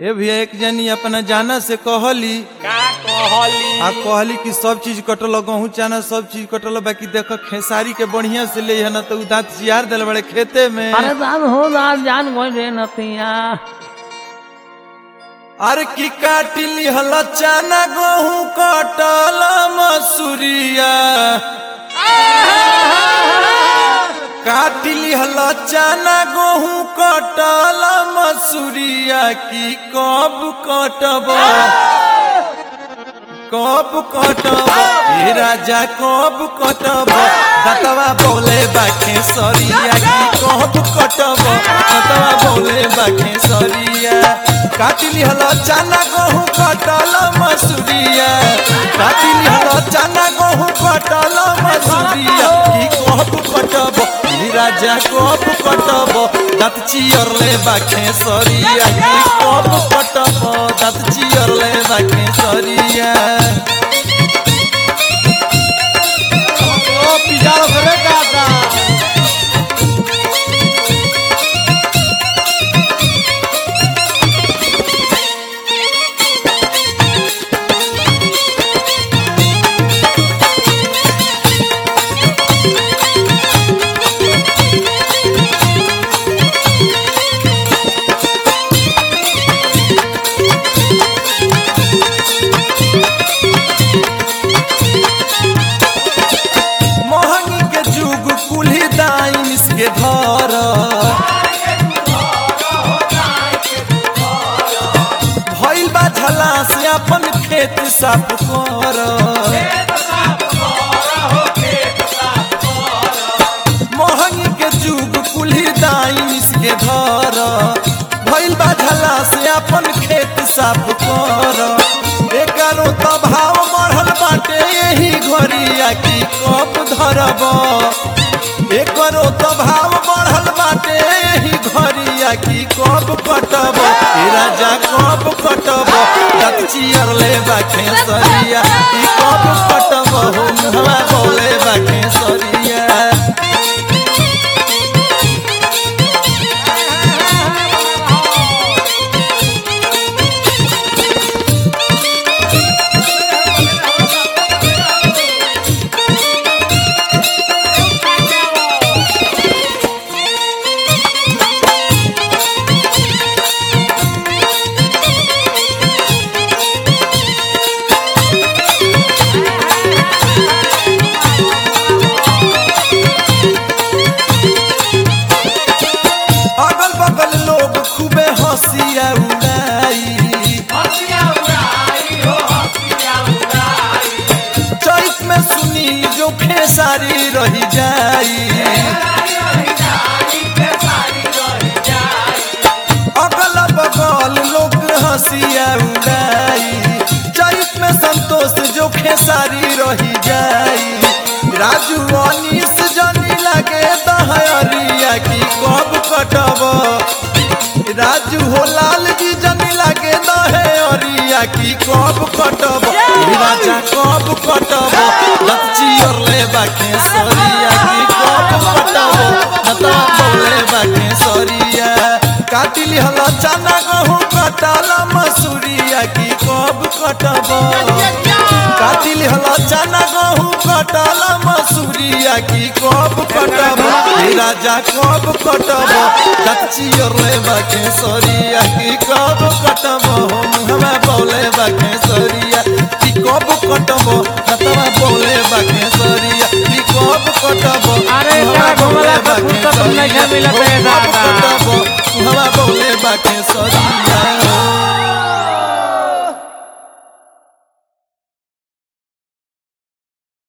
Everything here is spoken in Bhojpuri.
ए भैया एक जनी अपना जाना से कहली का कहली आ कहली कि सब चीज कटल गहूँ चाना सब चीज कटल बाकी देख खेसारी के बढ़िया से ले न तो उ दांत चियार दिल बड़े खेते में अरे दान हो दान जान गई रे नतिया अरे की काटिली हल चाना गहूँ कटल मसूरिया काटिली हल चाना गहूँ कटल मसूरिया की कब कटब कब कटब हे राजा कब कटब दतवा बोले बाखे सरिया की कब कटब दतवा बोले बाखे सरिया काटिली हल चाना गहूँ कटल मसूरिया काटिली हल चाना गहूँ कटल मसूरिया की कब कटब हे राजा कब कटब दाँत चियरले बाखे सरिया की कब कटब दाँत चियरले बाखे सरिया ओ पिजाओ रे दादा मोहनी के जुग कुल्ही दाइन के धर भइल बा झला से अपन खेत साफ कर मोहनी के जुग कुल्ही दाइन के धर भइल बा झला से अपन खेत साफ कर एकरो तो भाव बढ़ल बाटे यही घरिया की कप धरब एकरो तो भाव बढ़ल बाटे यही घरिया की कब कटब ए राजा कब कटब दत चियर ले बाखे सरिया ई कब कटब हो मुहवा बोले बाखे सरिया अगल बगल लोग खूबे हंसिया उड़ाई चैत में सुनी जो खेसारी रही जाई अगल बगल लोग हंसिया उड़ाई चैत में संतोष जो खेसारी रही जाई राजू अनिस जनी लगे दहरिया की कब कटब राजू हो लाल जी जनी लगे दहे अरिया की कब कटब ए राजा कब कटब लच्ची और ले बाके सरिया की कब कटब नता बोले बाके सरिया काटिली हल चना गहूँ कटल मसूरिया की कब कटब काटिली हल चना गहूँ कटल मसूरिया की कब कटब हे राजा कब कटब कच्ची और ले बाके सरिया की कब कटब हमें बोले बाके सरिया की कब कटब नतवा बोले बाके सरिया की कब कटब अरे हमें एकरा बोले घुमला पर बाके फुर्सत नहीं सरिया मिलत है कब दादा। कटब हमें बोले बाके सरिया